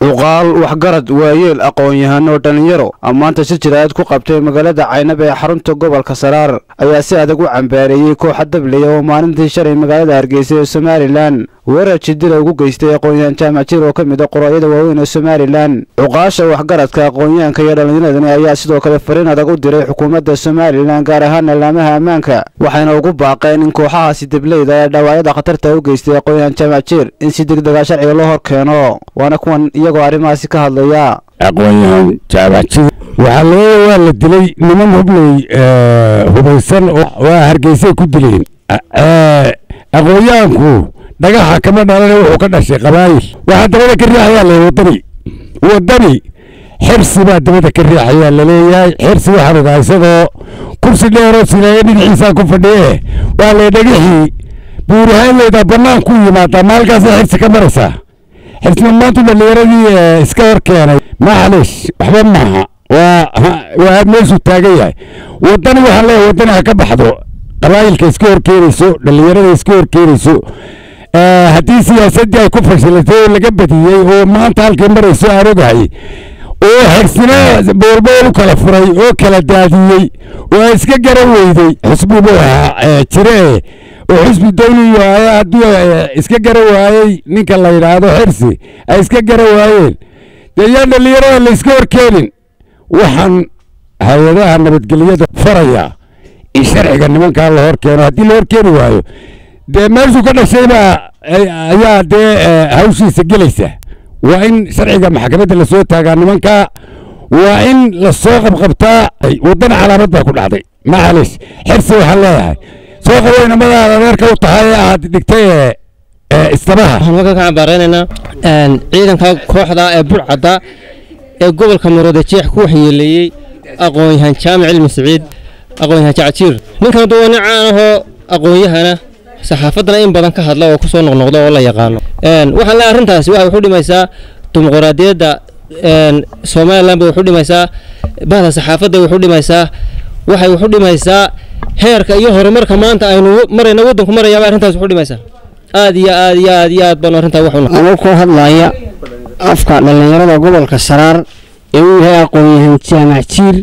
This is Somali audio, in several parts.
cuqaal waxgarad waayeel aqoon-yahano dhallinyaro maanta si jiraad ku qabtay magaalada caynaba ee xarunta gobolka saraar ayaa si adag u cambaareeyey kooxa dablaya oo maalintii shalay magaalada hargeysa ee somalilan weerar jidila ugu geystay aqoon-yahan jaamac jir oo ka mid a qorooyada waaweyn ee somalilan cuqaasha waxgaradka aqoon-yahanka iyo dhallinyaradani ayaa sidoo kale fariin adag u diray xukuumadda somalilan gaar ahaan laamaha ammaanka waxayna ugu baaqeen in kooxahaasi dableyda ee dhaawacyada khatarta u geystay aqoon-yahan jaamac jir in si degdega sharciga loo hor keeno waana kuwan iyagoo arrimahaasi ka hadlaya aqoon-yahan jaamacjir waxaa loo waa la dilay niman hubley hubaysan waa hargeysay ku dileen aqoon-yahanku dhagaxa kama dhalana wuxuu ka dhashay qabaayil waxaa dabada ka riixayaa le wadani wadani xirsi baa dabada ka riixayaa laleeyahay xirsi waxaan ogaa isagoo kursi dheeroo sileeye dhinaciisaa ku fadhiye waa le dhagixii buurahaanleyda bannaan ku yimaadaa maalkaasa xirsi ka maraysaa xirsiman maanta dhallinyaradii iska hor keenay macalish waxba maaha waa waa meeshuu taagan yahay wadani waxaan leeyahay wadani ha ka baxdo qabaayilka iska hor keenayso dhallinyarada iska hor keenayso haddii siyaasaddii ay ku fashilatay oo laga badiyey oo maanta halkay marayso aan ogahay oo xirsina boolbool u kala furay oo kala daadiyey oo ay iska garan weyday xusbi buu ahaa jire oo xusbi dawliyo hadduu iska garan waayey ninka la yidhaahdo xirsi ay iska garan waayeen dee yaa dhallinyarada la iska hor keenin waxaan hay-adaha nabadgelyada faraya in sharciga nimankaa la hor keeno haddii la hor keeni waayo dee meeshuu ka dhashaybaa ayaa dee hawshiisa gelaysa waa in sharciga maxkamadda lasoo taagaa nimankaa waa in lasoo qabqabtaa waddana calaamad baa ku dhacday macalish xirsi waxaan leeyahay soo qabo inamadaada adeerka u tahay ee aad dhigtay ee istabaha waxaan halkan ka cambaaraynaynaa ciidanka kooxda ee burcadda ee gobolka muruuda jeex ku waxyeeleeyey aqoon-yahan jaamac cilmi siciid aqoon-yahan jacjiir ninkan duwa nin caan ahoo aqoon-yahana saxaafaddana in badan ka hadla oo ku soo noqnoqda oo la yaqaano waxaan leeyahay arrintaasi waxay waxu dhimaysaa dimuqraadiyadda somalilan bay waxu dhimaysaa bahda saxaafadda waxu dhimaysaa waxay waxu dhimaysaa heerka iyo horumarka maanta aynu marayna waddanku marayaaba arrintaas waxu dhimaysaa aad iyo aad iyo aad iyo aad baan arrintaa wax anuu ku hadlaya afka dhallinyarada gobolka saraar ee uu yahay aqoon-yahan jaamac jiir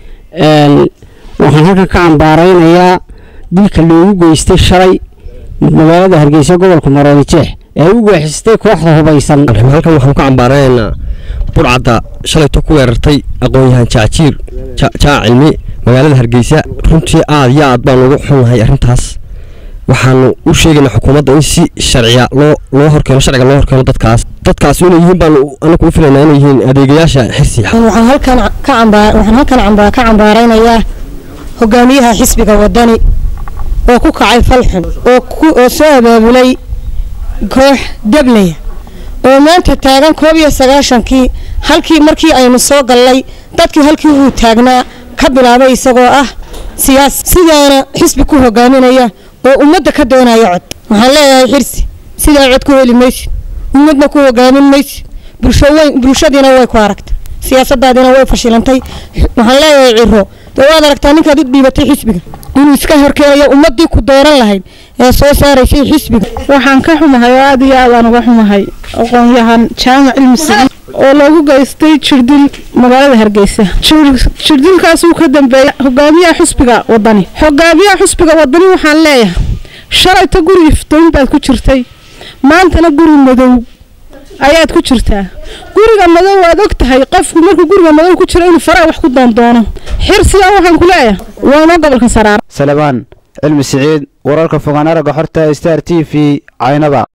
waxaan halkan ka cambaaraynayaa dilka loogu geystay shalay magaalada hargeysa gobolka maroodi jeex ee u geexistay kooxda hubaysan halkan waxaan ka cambaaranaynaa burcadda shalayto ku weerartay aqoon-yahan jacjiir jaac cilmi magaalada hargeysa runtii aad iyo aad baan ugu xunnahay arrintaas waxaanu u sheegaynaa xukuumadda in si sharciya loo loo horkeeno sharciga loo horkeeno dadkaas dadkaas inay yihiin baanu anagu u filaynaa inay yihiin adeegayaasha xirsi waxaan halkan ka cambaar waxaan halkan cambaa ka cambaaraynayaa hogaamiyaha xisbiga wadani oo ku kacay falxun oo ku oo soo abaabulay koox dablaya oo maanta taagan koob iyo sagaashankii halkii markii aynu soo gallay dadkii halkii uu taagnaa ka bilaabay isagoo ah siyaasi sidaana xisbi ku hogaaminaya oo ummadda ka doonaya cod waxaan leeyahay xirsi sidaa cod ku heli maysid ummadna ku hogaamin maysid bulsho weyn bulshadiina way ku aragtay siyaasadaadina way fashilantay waxaan leeyahay ciro dee waad aragtaa ninkaad u dhiibatay xisbiga inuu iska horkeenayo ummaddii ku dooran lahayd ee soo saaraysay xisbiga waxaan ka xumahay oo aad iyo aad aan uga xumahay aqoon-yahan jaamac cilmi siciid oo loogu geystay jirdil magaalada hargeysa jirdilkaas uu ka dambeeyay hogaamiyaha xusbiga wadani hogaamiyaha xusbiga wadani waxaan leeyahay shalayta guri iftoon baad ku jirtay maantana guri madow ayaad ku jirtaa guriga madow waad og tahay qofku markuu guriga madow ku jiro inuu faraa wax ku doondoono xirsigan waxaan ku leeyahay waana gobolka saraar salabaan cilmi siciid wararka fogaan aragga xorta star t v caynaba